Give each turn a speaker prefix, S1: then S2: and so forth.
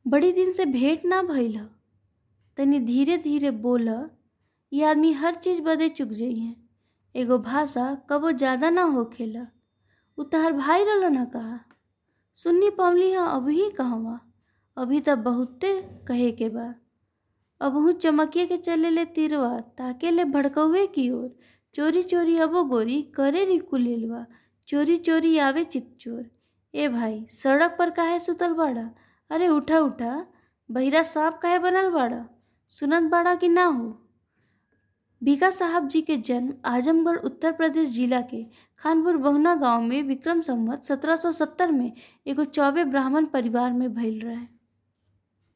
S1: बड़ी दिन से भेंट ना भइल ह तनी धीरे धीरे बोल इ आदमी हर चीज बदे चुक जइहे एगो भाषा कबो ज्यादा ना होखेला उ तहार भाई रहलन का सुन्नी पवली ह अबही कहवा अभी त बहुते कहे के बा अबहू चमकिए के चलेले तिरवा ताकेले भड़कउए की ओर चोरी चोरी अबो गोरी करे रिकुलेलवा चोरी चोरी आवे चितचोर ए भाई सड़क पर काहे सुतल बाड़ा अरे उठा उठा बहिरा सांप काहे बनल बाड़ा सुनत बाड़ा कि ना हो भीखा साहब जी के जन्म आजमगढ़ उत्तर प्रदेश जिला के खानपुर बहुना गांव में विक्रम संवत 1770 में एगो चौबे ब्राह्मण परिवार में भइल रहे